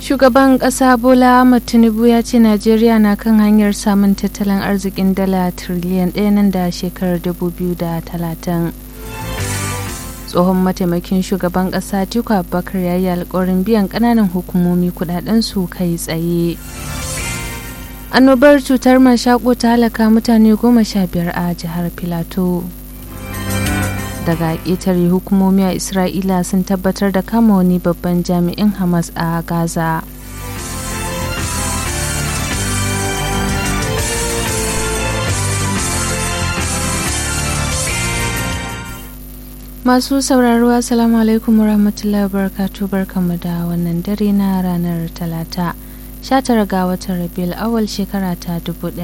Shugaban ƙasa Bola Ahmed Tinubu ya ce Najeriya na kan hanyar samun tattalin arzikin dala tiriliyan ɗaya nan da shekarar 2030. Tsohon mataimakin shugaban ƙasa Tiku Abubakar ya yi alkawarin biyan ƙananan hukumomi su kai tsaye. Annobar cutar mashaƙo ta halaka mutane goma sha biyar a jihar Filato. daga ƙetare hukumomi a isra'ila sun tabbatar da kama wani babban jami'in hamas a gaza masu sauraro assalamu alaikum warahmatullahi wabarakatuh barkamu da wannan dare na ranar talata 19 ga watan rabiul awal shekara ta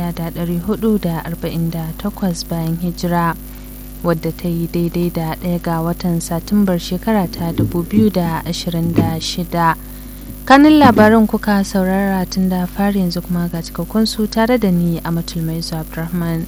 1448 bayan hijira wadda ta yi daidai da ɗaya ga watan satumbar shekara ta 2026 kanin labaran kuka saurara tun da fari yanzu kuma ga cikakkun su tare da ni a matulmai abdulrahman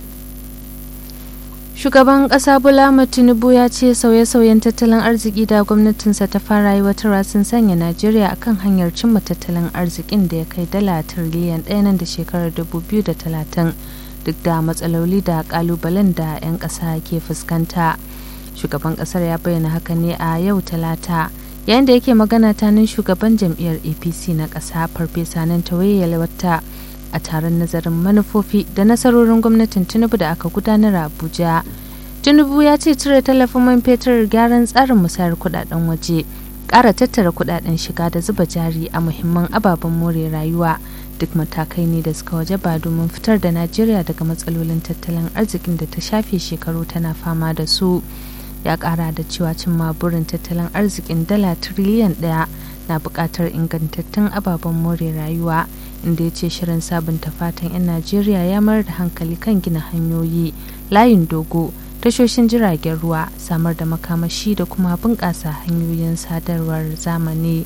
shugaban ƙasa bola tinubu ya ce sauye-sauyen tattalin arziki da gwamnatinsa ta fara aiwatarwa sun sanya najeriya akan hanyar cimma tattalin arzikin da ya kai dala tiriliyan ɗaya nan da shekarar 2030 duk da matsaloli da kalubalen da 'yan ƙasa ke fuskanta shugaban ƙasar ya bayyana haka ne a yau talata yayin da yake magana tanin shugaban jam'iyyar apc na ƙasa farfesa nan tawaye wata a taron nazarin manufofi da nasarorin gwamnatin tinubu da aka gudanar a abuja tinubu ya ce cire tallafin man fetur gyaran tsarin musayar kudaden waje ƙara tattara kudaden shiga da zuba jari a muhimman ababen more rayuwa duk matakai ne da suka waje ba domin fitar da najeriya daga matsalolin tattalin arzikin da ta shafe shekaru tana fama da su ya kara da cewa cimma burin tattalin arzikin dala tiriliyan daya na buƙatar ingantattun ababen more rayuwa inda ya ce shirin sabunta fatan 'yan najeriya ya mayar da hankali kan gina hanyoyi layin dogo tashoshin jiragen ruwa samar da makamashi da kuma bunƙasa hanyoyin sadarwar zamani.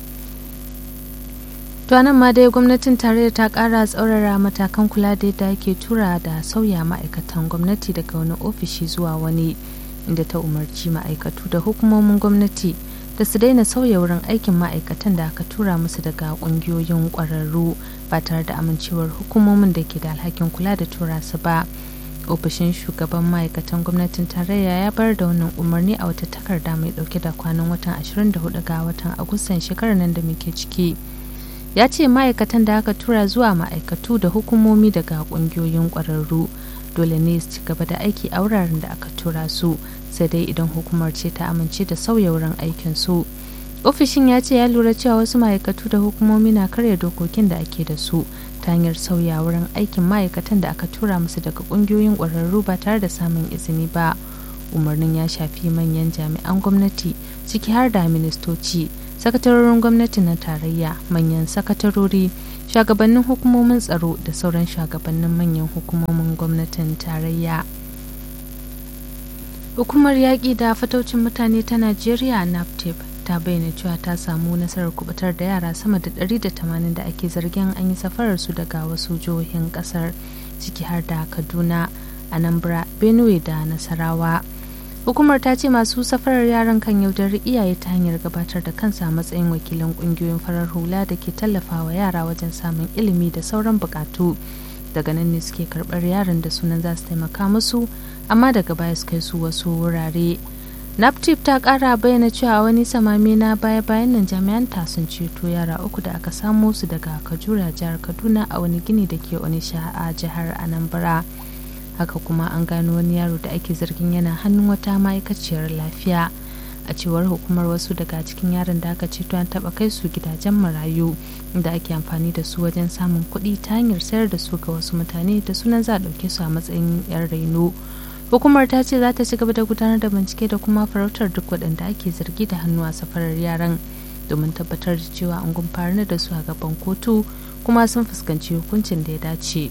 To nan ma dai gwamnatin tarayya ta kara tsaurara matakan kula da yadda ake tura da sauya ma'aikatan gwamnati daga wani ofishi zuwa wani inda ta umarci ma'aikatu da hukumomin gwamnati da su daina sauya wurin aikin ma'aikatan da aka tura musu daga kungiyoyin kwararru ba tare da amincewar hukumomin da ke da alhakin kula da tura su ba. ofishin shugaban ma'aikatan gwamnatin tarayya ya bar da wannan umarni a wata takarda mai dauke da kwanan watan 24 ga watan agustan shekarar nan da muke ciki. ya ce ma'aikatan da aka tura zuwa ma'aikatu da hukumomi daga kungiyoyin kwararru dole ne su ci gaba da aiki a wuraren da aka tura su sai dai idan hukumar ce ta amince da sauya wurin aikin su ofishin ya ce ya lura cewa wasu ma'aikatu da hukumomi na karya dokokin da ake da su ta hanyar sauya wurin aikin ma'aikatan da aka tura musu daga kungiyoyin kwararru ba tare da samun izini ba umarnin ya shafi manyan jami'an gwamnati ciki har da ministoci sakatarorin gwamnati na tarayya manyan sakatarori shugabannin hukumomin tsaro da sauran shugabannin manyan hukumomin gwamnatin tarayya hukumar yaƙi da fataucin mutane ta najeriya naptip ta bayyana cewa ta samu nasarar kubutar da yara sama da 180 da ake zargin an yi safarar su daga wasu jihohin kasar ciki har da kaduna anambra benue da nasarawa hukumar ta ce masu safarar yaran kan yaudari iyaye ta hanyar gabatar da kansa a matsayin wakilan kungiyoyin farar hula da ke tallafawa yara wajen samun ilimi da sauran bukatu daga nan ne suke karbar yaran da sunan za su taimaka musu amma daga baya su kai su wasu wurare naptip ta kara bayyana cewa wani samami na baya bayan nan jami'an ta sun ceto yara uku da aka samo su daga kajura jihar kaduna a wani gini da ke onisha a jihar anambra haka kuma an gano wani yaro da ake zargin yana hannun wata ma'aikaciyar lafiya a cewar hukumar wasu daga cikin yaran da aka ceto an taba kai su gidajen marayu da ake amfani da su wajen samun kuɗi ta hanyar sayar da su ga wasu mutane da sunan za a ɗauke su a matsayin 'yan raino hukumar ta ce za ta ci gaba da gudanar da bincike da kuma farautar duk waɗanda ake zargi da hannu a safarar yaran domin tabbatar da cewa an gumfanar da su a gaban kotu kuma sun fuskanci hukuncin da ya dace.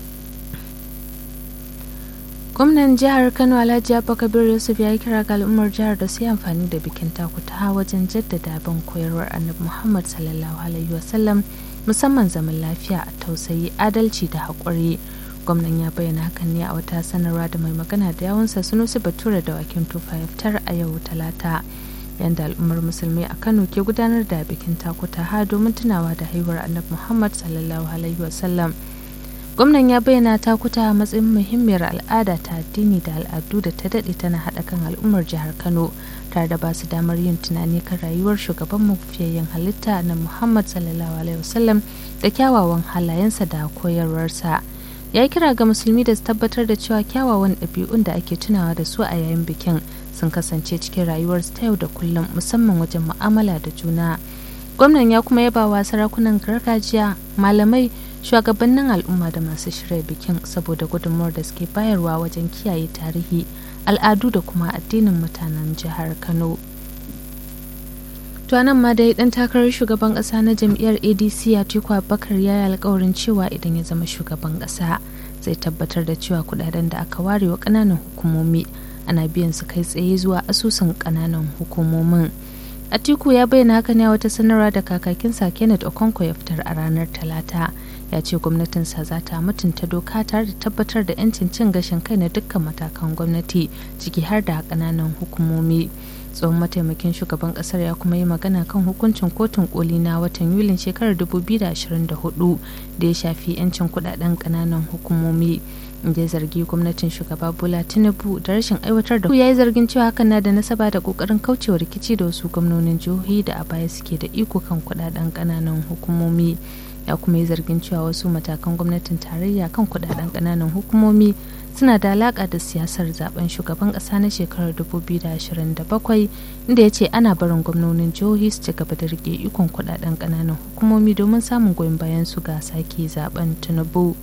gwamnan jihar kano alhaji abba kabir yusuf ya yi kira ga al'ummar jihar da su yi amfani da bikin takuta wajen jaddada bin koyarwar annabi muhammad sallallahu alaihi wasallam musamman zaman lafiya a tausayi adalci da haƙuri gwamnan ya bayyana hakan ne a wata sanarwa da mai magana da yawansa sunusi bature da wakin tufa ya fitar a yau talata yadda al'ummar musulmi a kano ke gudanar da bikin takuta ha domin tunawa da haihuwar annabi muhammad sallallahu alaihi wasallam gwamnan ya bayyana takuta a matsayin muhimmiyar al'ada ta addini da al'adu da ta daɗe tana haɗa kan al'ummar jihar kano tare da ba su damar yin tunani kan rayuwar shugaban mafiyayyen halitta na muhammad sallallahu alaihi wasallam da kyawawan halayensa da koyarwarsa ya yi kira ga musulmi da su tabbatar da cewa kyawawan ɗabi'un da ake tunawa da su a yayin bikin sun kasance cikin rayuwarsu ta yau da kullum musamman wajen mu'amala da juna gwamnan ya kuma yaba wa sarakunan gargajiya malamai shugabannin al'umma da masu shirya bikin saboda gudunmawar da suke bayarwa wajen kiyaye tarihi al'adu da kuma addinin mutanen jihar kano to nan ma dai dan takarar shugaban kasa na jam'iyyar adc atiku abubakar ya yi alkawarin cewa idan ya zama shugaban kasa zai tabbatar da cewa kudaden da aka ware wa kananan hukumomi ana biyan su kai tsaye zuwa asusun kananan hukumomin atiku ya bayyana haka ne a wata sanarwa da kakakinsa kenneth okonko ya fitar a ranar talata ya ce gwamnatinsa za ta mutunta doka tare da tabbatar da 'yancin cin gashin kai na dukkan matakan gwamnati ciki har da kananan hukumomi tsohon mataimakin shugaban kasar ya kuma yi magana kan hukuncin kotun koli na watan yulin shekarar 2024 da ya shafi 'yancin kudaden kananan hukumomi inda ya zargi gwamnatin shugaba bola tinubu da rashin aiwatar da ya yi zargin cewa hakan na da nasaba da kokarin kaucewa rikici da wasu gwamnonin jihohi da a baya suke da iko kan kudaden kananan hukumomi ya kuma yi zargin cewa wasu matakan gwamnatin tarayya kan kudaden kananan hukumomi suna da alaka da siyasar zaben shugaban kasa na shekarar 2027 inda ya ce ana barin gwamnonin jihohi su ci gaba da rike ikon kudaden kananan hukumomi domin samun goyon bayan su ga sake zaben tinubu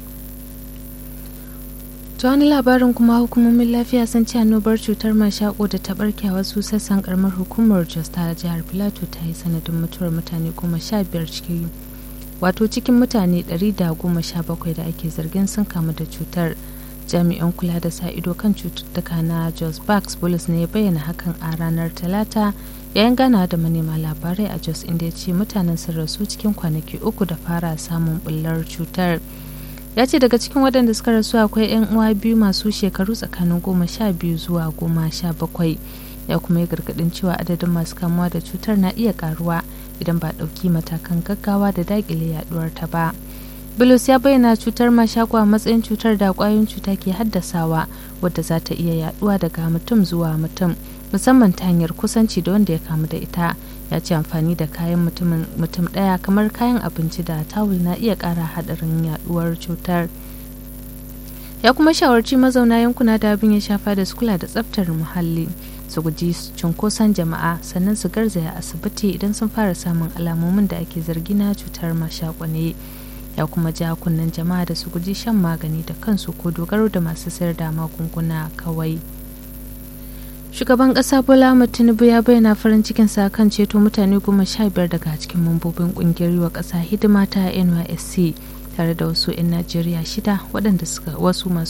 ta wani labarin kuma hukumomin lafiya sun ce annobar cutar mashako da ta barke a wasu sassan karamar hukumar jos ta jihar filato ta yi sanadin mutuwar mutane goma sha biyar cikin wato cikin mutane 117 da ake zargin sun kamu da cutar jami'an kula da sa ido kan cututtuka na jos bax bulus ne ya bayyana hakan a ranar talata yayin ganawa da manema labarai a jos inda ya ce mutanen sun rasu cikin kwanaki uku da fara samun bullar cutar ya ce daga cikin waɗanda suka rasu akwai 'yan uwa biyu masu shekaru tsakanin goma sha biyu zuwa goma sha bakwai ya kuma yi gargaɗin cewa adadin masu kamuwa da cutar na iya karuwa idan ba ɗauki matakan gaggawa da daƙile yaduwar ta ba Bulus ya bayyana cutar mashako a matsayin cutar da ƙwayoyin cuta ke haddasawa wadda za ta iya yaduwa daga mutum zuwa mutum musamman ta hanyar kusanci da wanda ya kamu da ita ya ce amfani da kayan mutum ɗaya kamar kayan abinci da tawul na iya ƙara haɗarin yaduwar cutar ya kuma shawarci mazauna yankuna da abin ya shafa da su kula da tsaftar muhalli su guji cunkoson jama'a sannan su garzaya asibiti idan sun fara samun alamomin da ake zargi na cutar mashako ne ya kuma ja kunnen jama'a da su guji shan magani da kansu ko dogaro da masu sayar da magunguna kawai shugaban kasa bola tinubu ya bayyana farin cikin sa kan ceto mutane goma sha biyar daga cikin mambobin kungiyar wa kasa hidima ta nysc tare da wasu 'yan najeriya shida waɗanda suka wasu masu